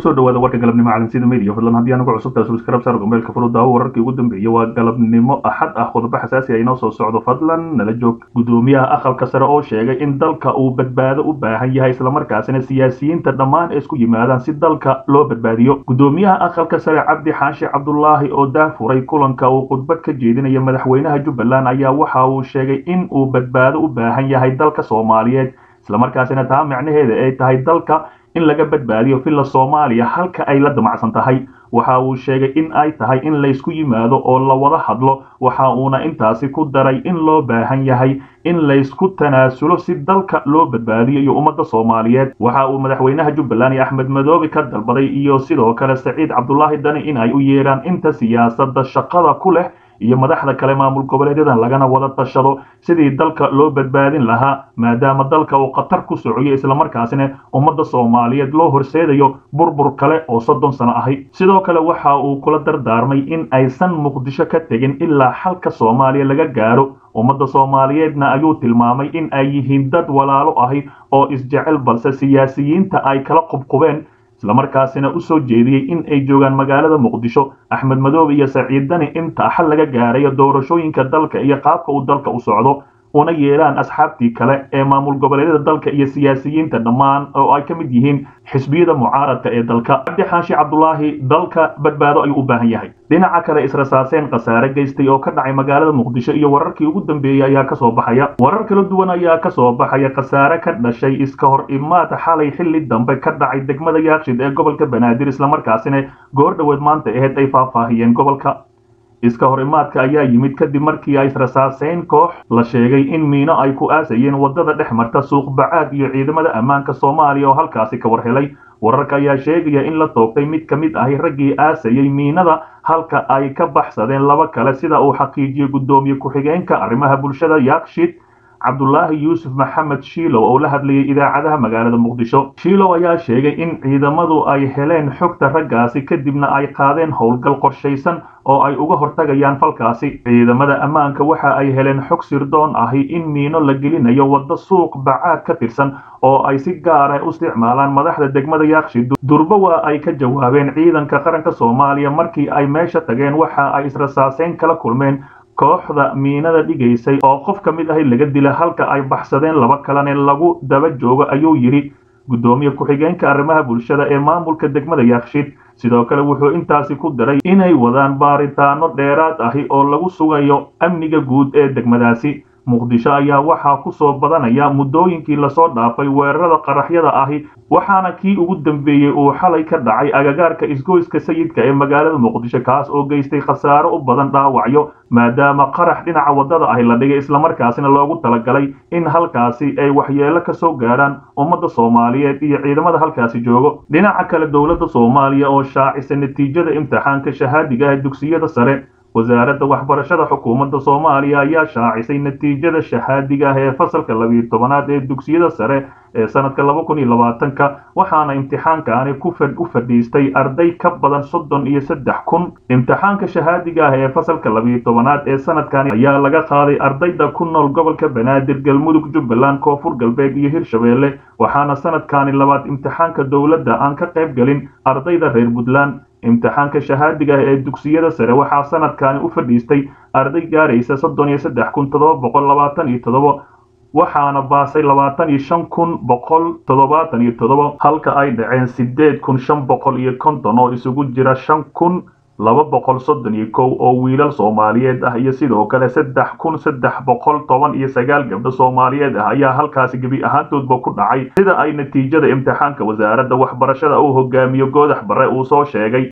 kusoo dhawaada warka galabnimo calansida media fadlan haddii anugu cusubtaa subscribe saar gombeelka furudaawo wararkii ugu dambeeyey waa galabnimo axad ah qodobo xasaasi ah inoo soo socdo fadlan nala joog gudoomiyaha aqalka sare oo sheegay in dalka uu badbaado u baahan yahay islamarkaasina siyaasiyiinta dhammaan ay isku yimaadaan si dalka loo badbaadiyo gudoomiyaha aqalka sare cabdi xaashi cabdulaahi oo daafuray kulanka uu khudbad ka jeedinaya madaxweynaha jubbaland ayaa waxa uu sheegay in uu badbaado u baahan yahay dalka soomaaliyeed islamarkaasina taa micnaheeda ay tahay dalka in laga badbaadiyo villa soomaaliya halka ay la damacsan tahay waxa uu sheegay in ay tahay in laysku yimaado oo la wada hadlo waxa uuna intaasi ku daray in loo baahan yahay in laysku tanaasulo si dalka loo badbaadiyo iyo ummadda soomaaliyeed waxa uu madaxweynaha jubbaland iyo axmed madoobe ka dalbaday iyo sidoo kale saciid cabdulaahi dani in ay u yeedhaan inta siyaasadda shaqada ku leh iyo madaxda kale maamul goboleedyadan lagana wada tashado sidii dalka loo badbaadin lahaa maadaama dalka uu khatar ku socoyo islamarkaasina ummadda soomaaliyeed loo horseedayo burbur kale oo soddon sano ahi sidoo kale waxa uu kula dardaarmay in aysan muqdisho ka tegin ilaa xalka soomaaliya laga gaaro ummadda soomaaliyeedna ayuu tilmaamay in ay yihiin dad walaalo ahi oo isjecel balse siyaasiyiinta ay kala qubqubeen islamarkaasina u soo jeediyey in ay joogaan magaalada muqdisho axmed madoobe iyo saciid dani inta xal laga gaarayo doorashooyinka dalka iyo qaabka uu dalka u socdo una yeelaan asxaabtii kale ee maamul goboleedyada dalka iyo siyaasiyiinta dhammaan oo ay ka mid yihiin xisbiyada mucaaradka ee dalka cabdi xaashi cabdulaahi dalka badbaado ayuu u baahan yahay dhinaca kale israsaaseen khasaare geystay oo ka dhacay magaalada muqdisho iyo wararkii ugu dambeeyey ayaa kasoo baxaya warar kala duwan ayaa kasoo baxaya khasaare ka dhashay iska hor imaad xalay xilli dambe ka dhacay degmada yaakshid ee gobolka banaadir islamarkaasina goor dhoweed maanta aheyd ay faahfaahiyeen gobolka iska hor imaadka ayaa yimid kadib markii ay israsaaseyn koox la sheegay in miino ay ku aasayeen waddada dhex marta suuq bacaad iyo ciidamada ammaanka soomaaliya oo halkaasi ka war helay wararka ayaa sheegaya in la toogtay mid ka mid ahi raggii aasayey miinada halka ay ka baxsadeen laba kale sida uu xaqiijiyey guddoomiye ku-xigeenka arrimaha bulshada yaakshid cabdulaahi yuusuf maxamed shiilow oo la hadlayay idaacadaha magaalada muqdisho shiilow ayaa sheegay in ciidamadu ay heleen xogta raggaasi kadibna ay qaadeen howlgal qorshaysan oo ay uga hortagayaan falkaasi ciidamada ammaanka waxa ay heleen xog sirdoon ahi in miino la gelinayo waddo suuq bacaad ka tirsan oo ay si gaara u isticmaalaan madaxda degmada yaakshid durbo waa ay ka jawaabeen ciidanka qaranka soomaaliya markii ay meesha tageen waxa ay israsaaseyn kala kulmeen kooxda miinada dhigaysay oo qof ka mid ahi laga dila halka ay baxsadeen laba kalene lagu daba joogo ayuu yidhi guddoomiye ku-xigeenka arrimaha bulshada ee maamulka degmada yaakshid sidoo kale wuxuu intaasi ku daray inay wadaan baaritaano dheeraad ahi oo lagu sugayo amniga guud ee degmadaasi muqdisho ayaa waxaa ku soo badanaya muddooyinkii lasoo dhaafay weerarada qaraxyada ahi waxaana kii ugu dambeeyey uu xalay ka dhacay agagaarka isgoyska sayidka ee magaalada muqdisho kaas oo geystay khasaaro u badan dhaawacyo maadaama qarax dhinaca waddada ahi la dhigay islamarkaasina loogu talagalay in halkaasi ay waxyeelo ka soo gaaraan ummadda soomaaliyeed iyo ciidamada halkaasi joogo dhinaca kale dowladda soomaaliya oo shaacisa natiijada imtixaanka shahaadiga ah dugsiyada sare wasaaradda waxbarashada xukuumadda soomaaliya ayaa shaacisay natiijada shahaadiga ah ee fasalka labiyo tobanaad ee dugsiyada sare ee sanadka laba kun iyo labaatanka waxaana imtixaankaani u fadhiistay arday ka badan soddon iyo saddex kun imtixaanka shahaadiga ah ee fasalka labiyo tobanaad ee sanadkani ayaa laga qaaday ardayda ku nool gobolka banaadir galmudug jubbaland koonfur galbeed iyo hirshabeelle waxaana sanadkani labaad imtixaanka dowladda aan ka qayb gelin ardayda reer puntland imtixaanka shahaadiga ah ee dugsiyada sare waxaa sanadkani u fadhiistay arday gaaraysa soddon iyo saddex kun toddoba boqol labaatan iyo toddoba waxaana baasay labaatan iyo shan kun boqol toddobaatan iyo toddoba halka ay dhaceen sideed kun shan boqol iyo konton oo isugu jira shan kun laba boqol soddon iyo kow oo wiilal soomaaliyeed ah iyo sidoo kale saddex kun saddex boqol toban iyo sagaal gabdho soomaaliyeed ah ayaa halkaasi gebi ahaantoodba ku dhacay sida ay natiijada imtixaanka wasaaradda waxbarashada uu hogaamiyo goodax barre uu soo sheegay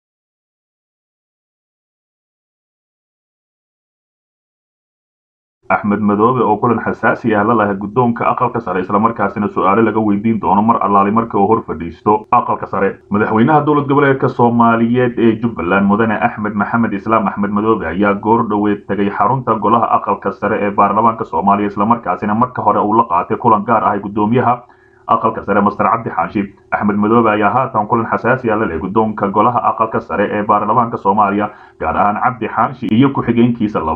axmed madoobe oo kulan xasaasi ah la lahay guddoonka aqalka sare islamarkaasina su-aale laga weydiin doono mar allaali marka uu hor fadhiisto aqalka sare madaxweynaha dowlad goboleedka soomaaliyeed ee jubbaland mudane axmed maxamed islaam axmed madoobe ayaa goor dhoweed tegay xarunta golaha aqalka sare ee baarlamaanka soomaaliya islamarkaasina marka hore uu la qaatay kulan gaar ahay guddoomiyaha aqalka sare master cabdi xaashi axmed madoobe ayaa haatan kulan xasaasi ah la leh guddoonka golaha aqalka sare ee baarlamaanka soomaaliya gaar ahaan cabdi xaashi iyo ku-xigeenkiisa labaad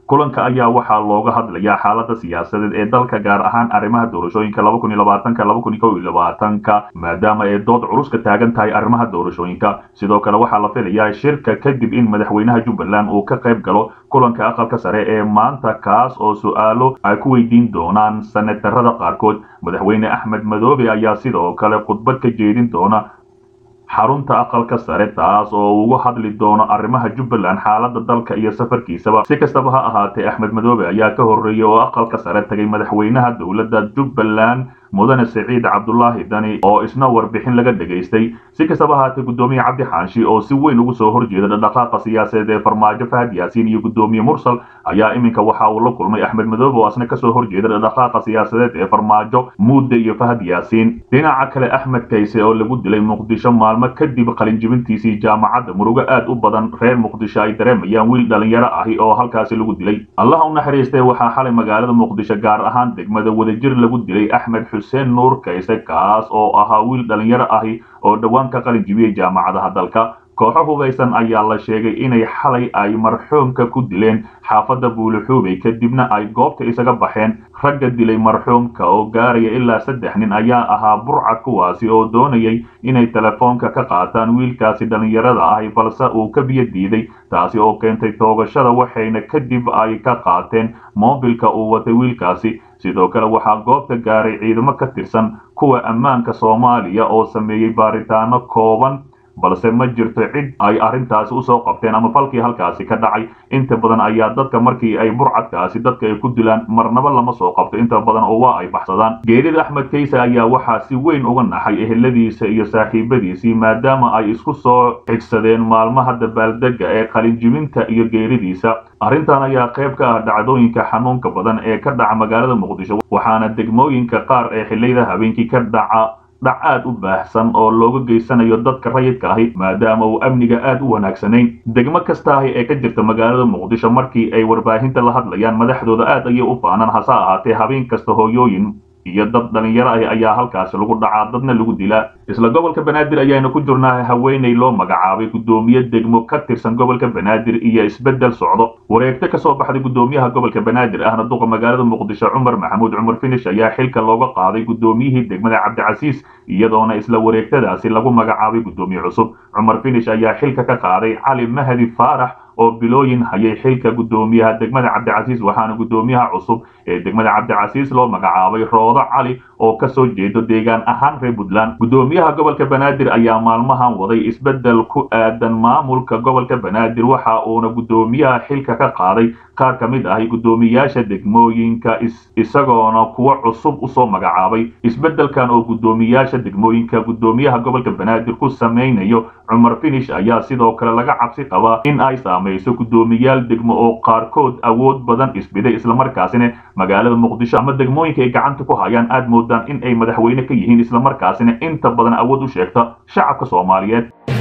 kulanka ayaa waxaa looga hadlayaa xaalada siyaasadeed ee dalka gaar ahaan arrimaha doorashooyinka laba kun iyo labaatanka laba kun iyo kow iyo labaatanka maadaama ay dood culus ka taagan tahay arrimaha doorashooyinka sidoo kale waxaa la filayaa shirka kadib in madaxweynaha jubbaland uu ka qayb galo kulanka aqalka sare ee maanta kaas oo su-aalo ay ku weydiin doonaan senatarada qaarkood madaxweyne axmed madoobe ayaa sidoo kale khudbad ka jeedin doona xarunta aqalka sare taas oo uga hadli doono arrimaha jubbaland xaalada dalka iyo safarkiisaba si kastaba ha ahaatee axmed madoobe ayaa ka horreeyey oo aqalka sare tagay madaxweynaha dowladda jubbaland mudane siciid cabdulaahi dani oo isna warbixin laga dhegaystay si kastaba ahaatee guddoomiye cabdi xaanshi oo si weyn ugu soo horjeeda dhaqdhaqaaqa siyaasadeed ee farmaajo fahad yaasiin iyo guddoomiye mursal ayaa iminka waxa uu la kulmay axmed madoobe oo asna kasoo horjeeda dhaqdhaqaaqa siyaasadeed ee farmaajo muudde iyo fahad yaasiin dhinaca kale axmed kayse oo lagu dilay muqdisho maalmo kadib qalinjibintiisii jaamacadda murugo aad u badan reer muqdisho ay dareemayaan wiil dhalinyaro ahi oo halkaasi lagu dilay allaha u naxariistay waxaa xalay magaalada muqdisho gaar ahaan degmada wadajir lagu dilay axmed xuseen nuur kayse kaas oo ahaa wiil dhalinyaro ahi oo dhowaan ka qalin jibiyey jaamacadaha dalka kooxo hubaysan ayaa la sheegay inay xalay ay marxuumka ku dileen xaafadda buulixuubey kadibna ay goobta isaga baxeen ragga dilay marxuumka oo gaaraya ilaa saddex nin ayaa ahaa burcad kuwaasi oo doonayay inay telefoonka ka qaataan wiilkaasi dhallinyarada ahi balse uu ka biyo diiday taasi oo keentay toogashada waxayna kadib ay ka qaateen moobilka uu watay wiilkaasi sidoo kale waxaa goobta gaaray ciidamo ka tirsan kuwa ammaanka soomaaliya oo sameeyey baaritaano kooban balse ma jirto cid ay arrintaasi usoo qabteen ama falkii halkaasi ka dhacay inta badan ayaa dadka markii ay burcadkaasi dadka ay ku dilaan marnaba lama soo qabto inta badan oo waa ay baxsadaan geerida axmed kayse ayaa waxaa si weyn uga naxay eheladiisa iyo saaxiibadiisii maadaama ay isku soo xigsadeen maalmaha dabaaldega ee qalinjibinta iyo geeridiisa arrintan ayaa qayb ka ah dhacdooyinka xanuunka badan ee ka dhaca magaalada muqdisho waxaana degmooyinka qaar ee xilliyada habeenkii ka dhaca dhac aad u baahsan oo looga geysanayo dadka rayidka ahi maadaama uu amniga aad u wanaagsanayn degmo kasta ahi ee ka jirta magaalada muqdisho markii ay warbaahinta la hadlayaan madaxdooda aad ayay u faanaan hase ahaatee habeen kasta hooyooyin iyo dad dhalinyaro ah ayaa halkaasi lagu dhacaa dadna lagu dilaa isla gobolka banaadir ayaanu ku jirnaa haweeney loo magacaabay guddoomiye degmo ka tirsan gobolka banaadir iyo isbeddel socdo wareegto kasoo baxday guddoomiyaha gobolka banaadir ahna duqa magaalada muqdisho cumar maxamuud cumar finish ayaa xilka looga qaaday guddoomiyihii degmada cabdicasiis iyadoona isla wareegtadaasi lagu magacaabay guddoomiye cusub cumar finish ayaa xilka ka qaaday cali mahdi faarax oo bilooyin hayay xilka guddoomiyaha degmada cabdicasiis waxaana guddoomiyaha cusub ee degmada cabdicasiis loo magacaabay roodo cali oo kasoo jeedo deegaan ahaan reer puntland guddoomiyaha gobolka banaadir ayaa maalmahan waday isbeddel ku aadan maamulka gobolka banaadir waxa uuna guddoomiyaha xilka ka qaaday qaar ka mid ahi guddoomiyaasha degmooyinka isagoona kuwo cusub usoo magacaabay isbeddelkan oo guddoomiyaasha degmooyinka guddoomiyaha gobolka banaadir ku samaynayo cumar finish ayaa sidoo kale laga cabsi qabaa in ay saamayso guddoomiyaal degmo oo qaarkood awood badan isbiday islamarkaasina magaalada muqdisho ama degmooyinka ay gacanta ku hayaan aad moodaan in ay madaxweyne ka yihiin islamarkaasina inta badan awood u sheegta shacabka soomaaliyeed